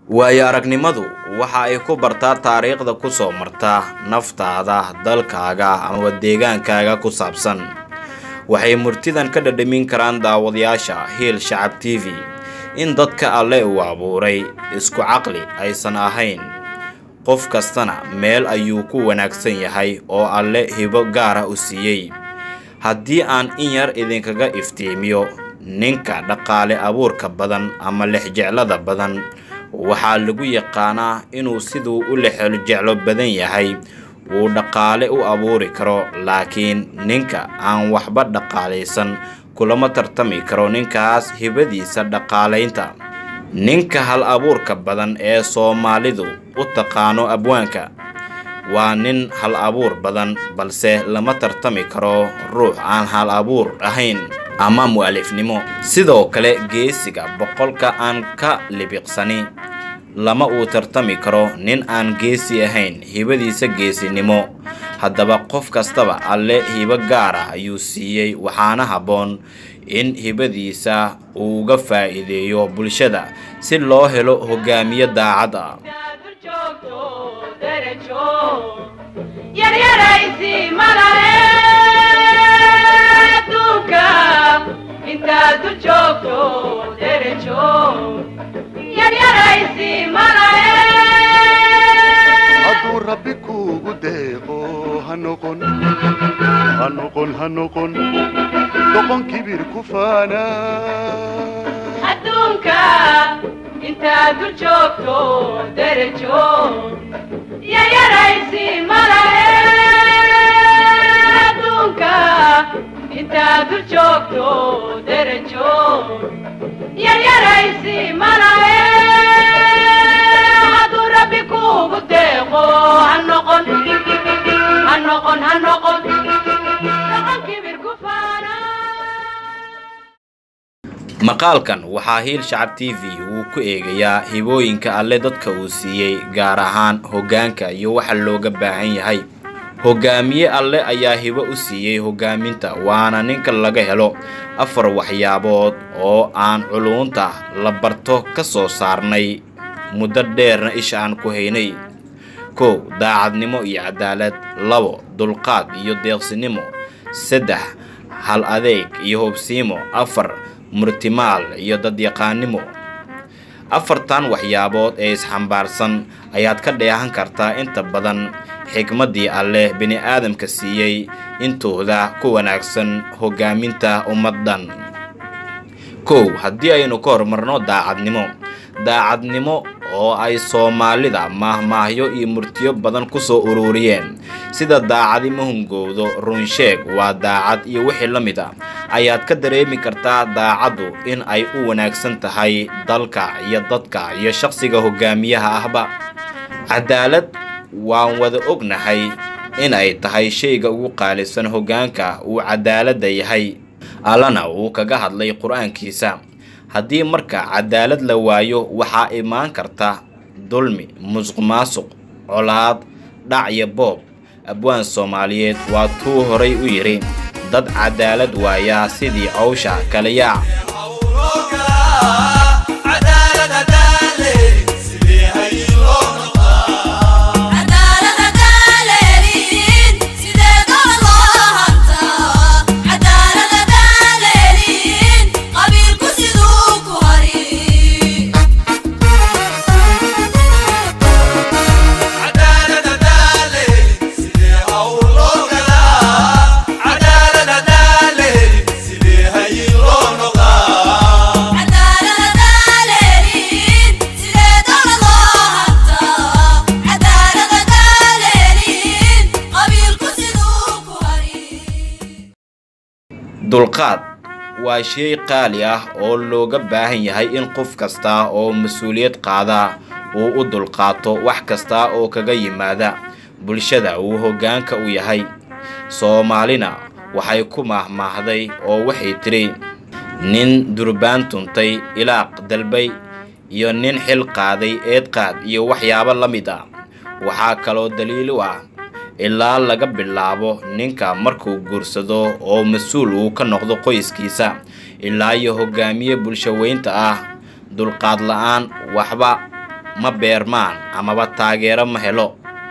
waayo aragnimadu waxa ay ku bartaa taariikhda ku soo marta naftaada dalkaaga ama deegaankaaga ku saabsan waxay murtidan ka dhadhamin karaan daawadayaasha hiil shacab t v in dadka alle uu abuuray isku caqli aysan ahayn qof kastana meel ayuu ku wanaagsan yahay oo alle hibo gaara u siiyey haddii aan in yar idinkaga iftiimiyo ninka dhaqaale abuurka badan ama lexjeclada badan waxaa lagu yaqaanaa inuu siduu u lexjeclo badan yahay uu dhaqaale u abuuri karo laakiin ninka aan waxba dhaqaalaysan kulama tartami karo ninkaas hibadiisa dhaqaalaynta ninka hal abuurka badan ee soomaalidu u taqaano abwaanka waa nin hal abuur badan balse lama tartami karo ruux aan hal abuur ahayn ama mu'alifnimo sidoo kale geesiga boqolka aan ka libiqsani lama uu tartami karo nin aan geesi ahayn hibadiisa geesinimo haddaba qof kastaba alle hibo gaara ayuu siiyey waxaana habboon in hibadiisa uu uga faa'iideeyo bulshada si loo helo hogaamiye daacad ah hadduu rabbi kuugu deeqo ha noqon ha noqon ha noqon doqon kibir ku faana adduunka intaad dul joogto derajo yayaraysi malahe adduunka intaad dul joogto derajo yayaraysi malahe hadduu rabbi kuugu deeqo ha noqon ha noqon ha noqon doqon kibir ku faana maqaalkan waxaa hiil shacab t v uu ku eegayaa hibooyinka alle dadka uu siiyey gaar ahaan hoggaanka iyo waxa looga baahan yahay hogaamiye alle ayaa hibo u siiyey hogaaminta waana ninka laga helo afar waxyaabood oo aan culuunta la barto ka soo saarnay muddo dheerna isha aan ku haynay kow daacadnimo iyo cadaalad labo dulqaad iyo deeqsinimo saddex hal adeeg iyo hobsiimo afar murtimaal iyo dadyaqaannimo afartan waxyaabood ee isxambaarsan ayaad ka dheehan kartaa inta badan xikmaddii alleh bini-aadamka siiyey intooda ku wanaagsan hoggaaminta ummaddan kow haddii aynu ka horumarno daacadnimo daacadnimo oo ay soomaalida maahmaahyo iyo murtiyo badan ku soo ururiyeen sida daacadi ma hungowdo runsheeg waa daacad iyo wixii la mid a ayaad ka dareemi kartaa daacaddu in ay u wanaagsan tahay dalka iyo dadka iyo shaqsiga hogaamiyaha ahba cadaalad waan wada ognahay in ay tahay shayga ugu qaalisan hoggaanka uu cadaaladda yahay allana uu kaga hadlay qur-aankiisa haddii marka cadaalad la waayo waxaa imaan karta dulmi musuq maasuq colaad dhac iyo boob abwaan soomaaliyeed waa tuu horay u yidhi dad cadaalad waayaa sidii cawsha kala yaac dulqaad waa shay qaali ah oo looga baahan yahay in qof kasta oo mas-uuliyad qaada uu u dulqaato wax kasta oo kaga yimaada bulshada uu hoggaanka u yahay soomaalina waxay ku maahmaahday oo waxay tidhi nin durbaan tuntay ilaaq dalbay iyo nin xil qaaday eedqaad iyo waxyaabo la mid ah waxaa kaloo daliil u ah ilaa laga bilaabo ninka markuu guursado oo mas-uul uu ka noqdo qoyskiisa ilaa iyo hogaamiye bulshaweynta ah dulqaad la-aan waxba ma beermaan amaba taageero ma helo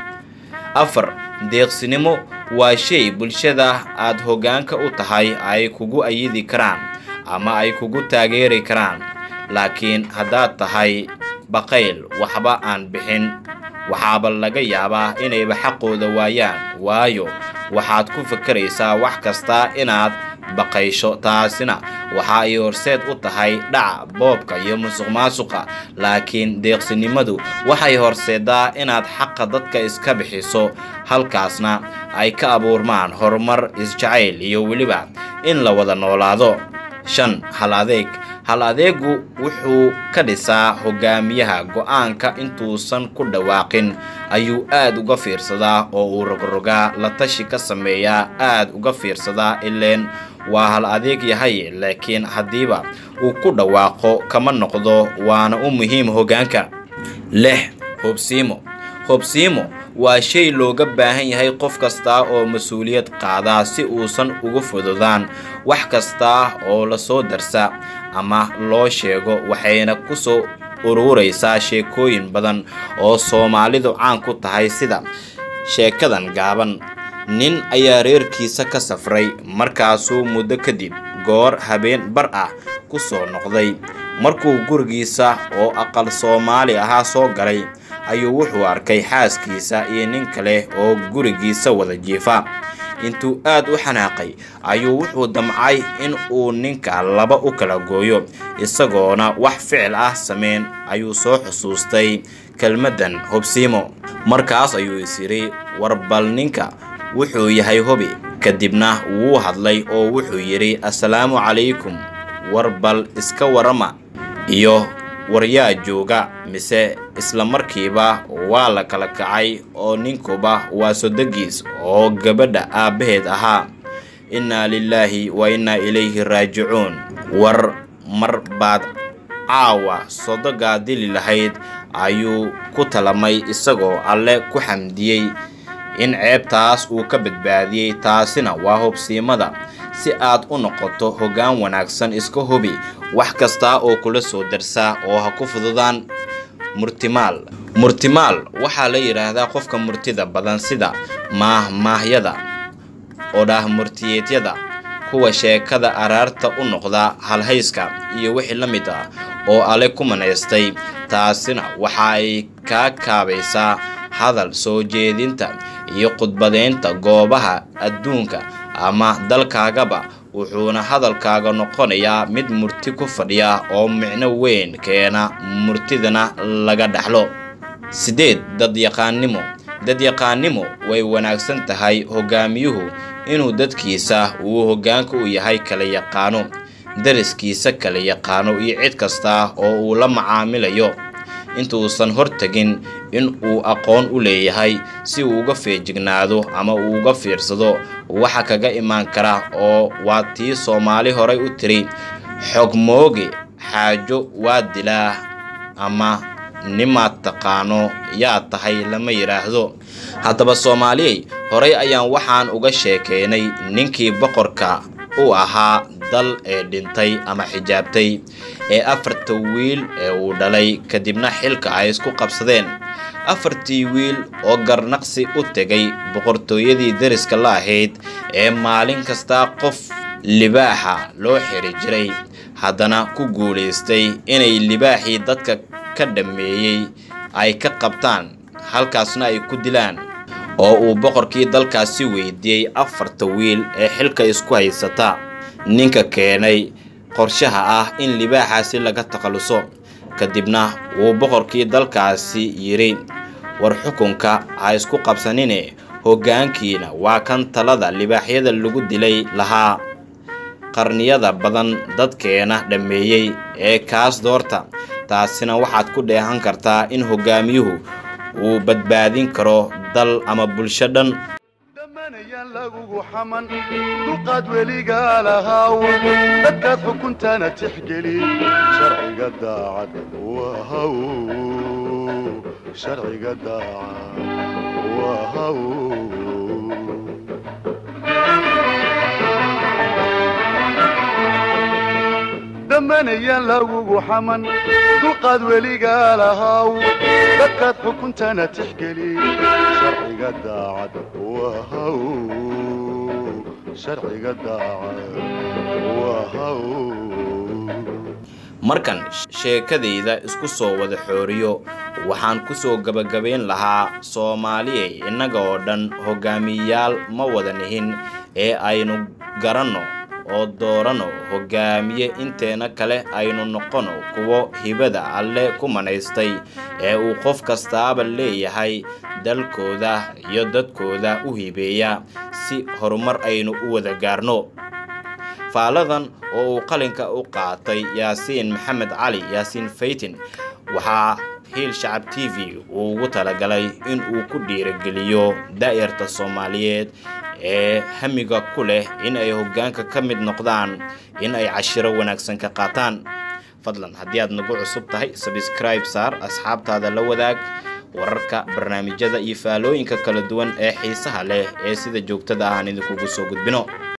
afar deeqsinimo waa shay bulshada aad hoggaanka u tahay ay kugu ayidi karaan ama ay kugu taageeri karaan laakiin haddaad tahay baqayl waxba aan bixin waxaaba laga yaabaa inayba xaqooda waayaan waayo waxaad ku fakaraysaa wax kasta inaad baqaysho taasina waxa ay horseed u tahay dhaca boobka iyo musuq maasuqa laakiin deeqsinimadu waxay horseedaa inaad xaqa dadka iska bixiso halkaasna ay ka abuurmaan horumar isjacayl iyo weliba in la wada noolaado shan hal adeeg hal adeegu wuxuu ka dhisaa hogaamiyaha go-aanka intuusan ku dhawaaqin ayuu aad uga fiirsadaa oo uu rogrogaa la tashi ka sameeyaa aad uga fiirsadaa ileen waa hal adeeg yahay laakiin haddiiba uu ku dhawaaqo kama noqdo waana u muhiim hoggaanka lix hobsiimo hobsiimo waa shay looga baahan yahay qof kasta oo mas-uuliyad qaadaa si uusan uga fududaan wax kasta oo lasoo darsa ama loo sheego waxayna ku soo ururaysaa sheekooyin badan oo soomaalidu caan ku tahay sida sheekadan gaaban nin ayaa reerkiisa ka safray markaasuu muddo kadib goor habeen bar ah ku soo noqday markuu gurigiisa oo aqal soomaali ahaa soo galay ayuu wuxuu arkay xaaskiisa iyo nin kale oo gurigiisa wada jiifa intuu aad u xanaaqay ayuu wuxuu damcay in uu ninka laba u kala gooyo isagoona wax ficil ah sameyn ayuu soo xusuustay kelmaddan hobsiimo markaas ayuu is yidhi warbal ninka wuxuu yahay hobi kadibna wuu hadlay oo wuxuu yidhi assalaamu calaykum warbal iska warama iyo waryaa jooga mise isla markiiba waa la kala kacay oo ninkuba waa sodogiis oo gabadha aabbaheed ahaa innaa lilaahi wa innaa ilayhi raajicuun war mar baad caawa sodogaa dili lahayd ayuu ku talamay isagoo alle ku xamdiyey in ceebtaas uu ka badbaadiyey taasina waa hobsiimada si aad u noqoto hoggaan wanaagsan iska hubi wax kasta oo kula soo darsa oo ha ku fududaan murtimaal murtimaal waxaa la yidhaahdaa qofka murtida badan sida maahmaahyada odhaah murtiyeedyada kuwa sheekada araarta u noqda halhayska iyo wixii la mid ah oo ale ku manaystay taasina waxa ay kaa kaabaysaa hadal soo jeedinta iyo khudbadaynta goobaha adduunka ama dalkaagaba wuxuuna hadalkaaga noqonayaa mid murti ku fadhiya oo micno weyn keena murtidana laga dhaxlo sideed dadyaqaannimo dadyaqaannimo way wanaagsan tahay hogaamiyuhu inuu dadkiisa uu hoggaanka u yahay kala yaqaano dariskiisa kala yaqaano iyo cid kasta oo uu la macaamilayo intuusan hortegin in uu aqoon u leeyahay si uu uga feejignaado ama uu uga fiirsado waxa kaga imaan kara oo waa tii soomaali horay u tiri xogmooge xaajo waa dilaa ama nimaad taqaano yaa tahay lama yidhaahdo haddaba soomaaliyey horay ayaan waxaan uga sheekaynay ninkii boqorka u ahaa dal ee dhintay ama xijaabtay ee afarta wiil ee uu dhalay kadibna xilka ay isku qabsadeen afartii wiil oo garnaqsi u tegay boqortooyadii deriska la ahayd ee maalin kasta qof libaaxa loo xiri jiray haddana ku guulaystay inay libaaxii dadka ka dhammeeyey ay ka qabtaan halkaasna ay ku dilaan oo uu boqorkii dalkaasi weydiiyey afarta wiil ee xilka isku haysata ninka keenay qorshaha ah in libaaxaasi laga takhalluso kadibna wuu boqorkii dalkaasi yidhi war xukunka ha isku qabsanine hoggaankiina waa kan talada libaaxyada lagu dilay lahaa qarniyada badan dadkeena dhammeeyey ee kaas doorta taasina waxaad ku dheehan kartaa in hoggaamiyuhu uu badbaadin karo dal ama bulsho dhan dhammaanayaan lagugu xaman dulqaad weligaa lahaaw dadkaad xukuntana tixgeli sharciga daacad wahaw sharciga daacad wahaw ammaanayaan lagugu xaman dulqaad weligaa lahaw dadkaad xukuntana tixgeli sharciga daacad wahaw sharciga daacad wahaw markan sheekadayda isku soo wada xooriyo waxaan ku soo gebagabayn lahaa soomaaliyey innaga oo dhan hogaamiyayaal ma wada nihin ee aynu garanno oo dooranno hogaamiye inteena kale aynu noqono kuwo hibada alle ku manaystay ee uu qof kastaaba leeyahay dalkooda iyo dadkooda u hibeeya si horumar aynu u wada gaarno faaladan oo uu qalinka u qaatay yaasiin maxamed cali yaasiin faytin waxaa hiil shacab t v uu ugu talagalay in uu ku dhiirageliyo daa'irta soomaaliyeed ee hamiga ku leh in ay hoggaanka ka mid noqdaan in ay cashiro wanaagsan ka qaataan fadlan haddii aad nagu cusub tahay sabscribe saar asxaabtaada la wadaag wararka barnaamijyada iyo faalooyinka kala duwan ee xiisaha leh ee sida joogtada ah aan idinkugu soo gudbino